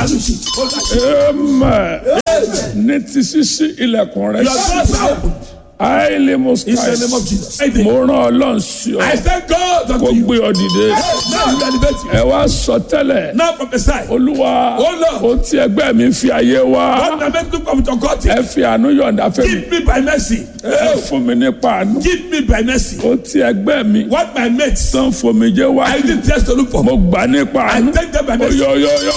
àlùsì ó láṣẹ. amen ní ti ṣíṣí ilẹ̀kùn rẹ̀ your sí doors are open àìlè in the name moskai of Jesus. Amen. mo rán ọlọ́run sí ọ I thank God kó unto you. gbé ọ dìde Now you elevate you. ẹ wá sọ tẹ́lẹ̀ Now prophesy. olúwa Oh, Lord. ohun tí ẹgbẹ́ mi fi ayé wá What the men look of your God. ẹ fi àánú yọ̀ǹda fẹ́ mi Give me by mercy. ẹ fún mi nípa àánú Give me by mercy. ohun tí ẹgbẹ́ mi What my mates tán fomijé wá I didn't test to look for. mo gbà nípa I àánú take them by mercy. oyoyoyo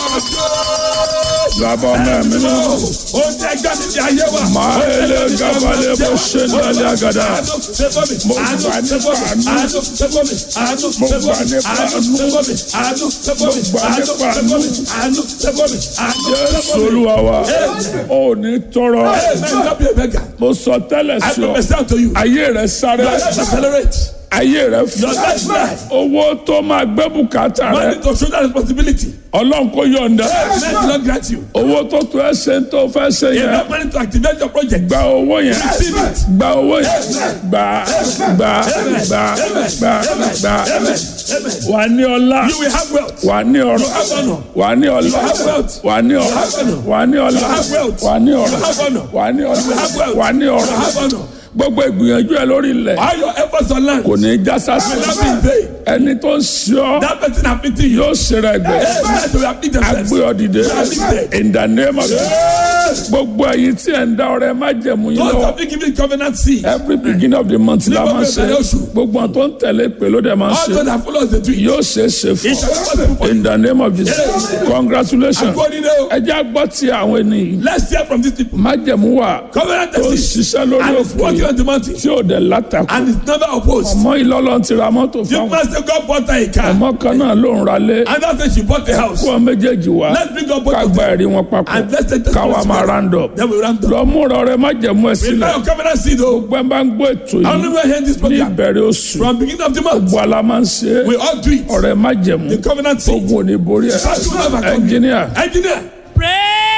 bàbá ọmọ mi náà Ó jẹ́ gbàmí ní ayé wa. máa lè gabalẹ̀ bó ṣe ń dalẹ̀ àgàdà Àánú ṣe fún mi. Mo Àánú gbà ṣe nípa fún mi. àánú. Àánú ṣe fún mi. Àánú Mo ṣe fún gbà mi. nípa Àánú àánú. ṣe fún mi. Àánú ṣe fún mi. gbà Àánú nípa ṣe fún mi. Àánú ṣe fún mi. Àánú ṣe jésù fún mi. olúwa wa ò ní tọrọ Amen. God be a beggar. mo sọ tẹ́lẹ̀ I sí ọ prophesy to you. ayé rẹ sáré Your life accelerate. ayé rẹ Your fún life life. owó tó máa gbé bùkátà rẹ Money to shoulder responsibility. ọlọ́run kò yọ̀ǹda Men do not grant you. owó tó tó ẹ ṣe ń tó fẹ́ ṣe yẹn Enough money to activate your project. gba owó yẹn Receive it. gba owó yẹn gba gba gba gba gba Amen. wà ní ọlá You will have wealth. wà ní ọrọ̀ have honor. wà ní ọlá have wealth. wà ní ọrọ̀ have honor. wà ní ọlá have wealth. wà ní ọrọ̀ have honor. wà ní ọlá have wealth. wà ní You ọrọ̀ have honor. gbogbo ìgbìyànjú ẹ lórí ilẹ̀ All your efforts on land kò will ní í já sásì not be in vain. ẹni tó ń ṣe ọ́ That person afflicting you. yóò ṣe rẹ̀ gbẹ Amen. They will afflict themselves. agbé ọ dìde in the name of Jesus. gbogbo ẹ̀yin tí ẹ̀ ń dá ọrẹ má jẹ̀mú yín Those lọ́wọ́ have been given covenant seed. every beginning of the month la Nígbà máa ń ṣe bẹ̀rẹ̀ oṣù. gbogbo àwọn tó ń tẹ̀lé pé ló dẹ̀ máa ń All ṣe those that follow us they do it. yóò ṣe é ṣe fún It shall be possible for ọ you. in the name of Jesus congratulations Go in there. ẹ jẹ́ àgbọ̀ tí àwọn ènìyàn Let's hear from these people. má jẹ̀mú wà Covenant tó ń seed. ṣiṣẹ́ lórí And it's òkè working on the mountain. tí ò dẹ̀ látakò And it's never opposed. ọmọ ìlọ́lọ́ ti ra mọ́tò You fáwọn must say God bought her a car. ọmọ kan náà ló ń ralé And that's when she bought a house. kó ọ méjèèjì wá Let's bring up both ká of gba them. ẹ̀rí wọn papọ̀ And let's take the káwa máa round up Then we round up. lọ múra ọrẹ má jẹ̀mú ẹ sílẹ̀ Prepare your covenant seed though. gbẹ́ bá ń gbọ́ ètò How many yìí were hearing this ní program? ìbẹ̀rẹ̀ oṣù From beginning of the month. gbọ́ ala máa ń ṣe é We all do it. ọrẹ má jẹ̀mú The covenant seed. ogun ò ní borí ẹ That will never come. ẹnjìníà Engineer. Praise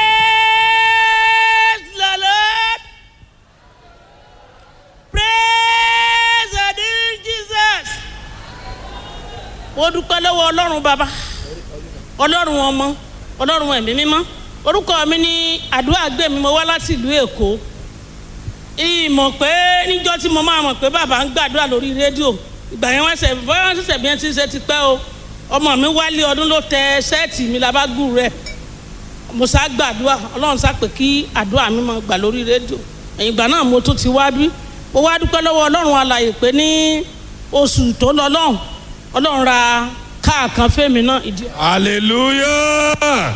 the Lord. Praise the dear Jesus. Mo dúpẹ́ lọ́wọ́ Ọlọ́run bàbá, Ọlọ́run ọmọ, Ọlọ́run ẹ̀mí mímọ́. Orúkọ mi ní àdúrà gbé mi, mo wá láti ìlú Èkó. Ìmọ̀ pé níjọ́ tí mo máa mọ̀ pé bàbá ń gbàdúrà lórí rédíò. Ìgbà yẹn wọ́n ṣẹ̀ bọ́yá wọ́n ṣẹ̀ṣẹ̀ bí wọ́n ti ń ṣe ti pẹ́ o. Ọmọ mi wálé ọdún ló tẹ ṣẹ́ẹ̀tì mi labágùn rẹ̀ mo sá gbàdúrà ọlọ́run sá pé kí àdúrà mi máa gbà lórí rédíò ẹ̀yìn ìgbà náà mo tún ti wá bí mo wá dúpẹ́ lọ́wọ́ ọlọ́run alàyè pé ní oṣù tó lọ lọ́hùn ọlọ́run ra káà kan fẹ́mi náà ìdí. Hallelujah.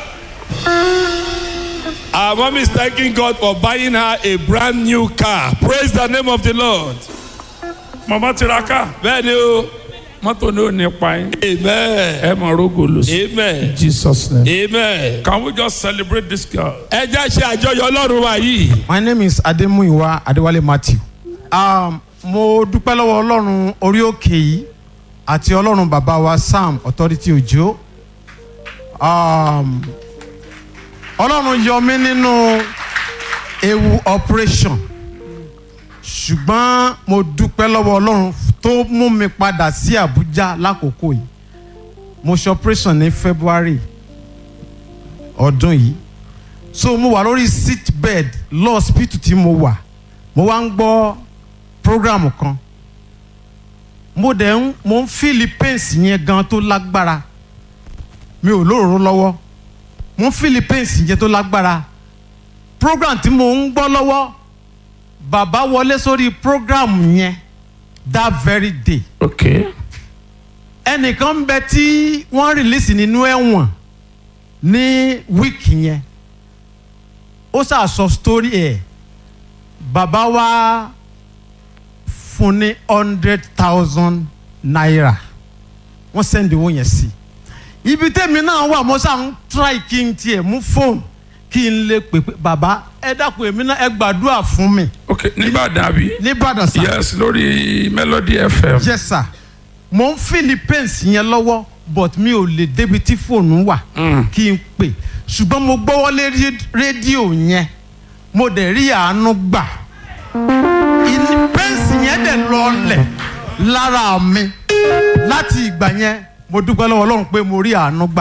Our mom is thanking God for buying her a brand new car. Praise the name of the Lord. màmá tiraka Bẹ́ẹ̀ni o. mọ́tò ní ò ní pa yín Amen. ẹ mọ̀ rogo lọ sí Amen. Jesus name. Amen. Can we just celebrate this girl? Ẹ jẹ́ ṣe àjọyọ̀ Ọlọ́run wa yìí. My name is Ademuyiwa Adewale Matthew. Um, mo dúpẹ́ lọ́wọ́ Ọlọ́run orí òkè yìí àti Ọlọ́run bàbá wa Sam Authority Òjò. Um, Ọlọ́run yọ mí nínú ewu operation ṣùgbọ́n mo dúpẹ́ lọ́wọ́ Ọlọ́run tó mú mi padà sí Abuja lákòókò yìí. Mo ṣe operation ní February ọdún yìí so mo wà lórí sick bed lọ hospital tí mo wà mo wá ń gbọ́ program kan mo dẹ̀ ń mo ń feel pains yẹn gan tó lágbára mi ò lóòró lọ́wọ́ mo ń feel pains yẹn tó lágbára program tí mo ń gbọ́ lọ́wọ́ bàbá wọlé sórí program yẹn that very day Okay. ẹnìkan ń bẹ tí wọ́n release nínú ẹ̀wọ̀n ní wíìkì yẹn ó ṣàṣọ story ẹ̀ bàbá wa fún ní hundred thousand naira wọ́n sẹ́ndì owó yẹn sí ibi tẹ́mi náà wà mo ṣáà ń try kí n tiẹ̀ mú fóònù kí n lè pè pé bàbá ẹ dákun èmi náà ẹ gbàdúrà fún mi Okay. Nìbàdàn àbí? nìbàdàn sá Yes, lórí Melody FM. yes sir mo ń philippines yẹn lọ́wọ́ but mi ò lè débi tí fóònù wà kí n pè ṣùgbọ́n mo gbọ́wọ́lé ré- rédíò yẹn mo dẹ̀ rí àánú gbà ìní pẹ́ǹsì yẹn dẹ̀ lọlẹ̀ lára mi láti ìgbà yẹn mo dúpẹ́ lọ́wọ́ ọlọ́run pé mo rí àánú gbà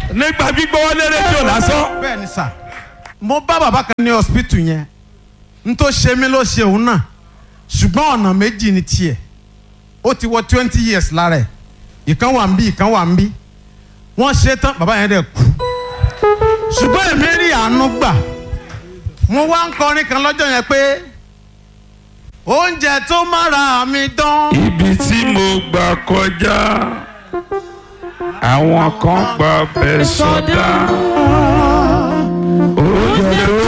nígbà gbígbọ́ wọlé rédíò lásán. bẹ́ẹ̀ ni sà mo bá bàbá kan ní hospital yẹn n tó ṣe mí ló ṣe òun náà ṣùgbọ́n ọ̀nà méjì ni tiẹ̀ ó ti wọ twenty years lára ẹ̀ ìkan wà ń bí ìkan wà ń bí wọ́n ṣe tán bàbá yẹn dẹ̀ kú ṣùgbọ́n èmi rí àánú gbà mo wá ń kọrin kan lọ́jọ́ yẹn pé oúnjẹ tó mára mi dán ibi tí mo gbà kọjá àwọn kan gbà bẹ́ẹ̀ sọdá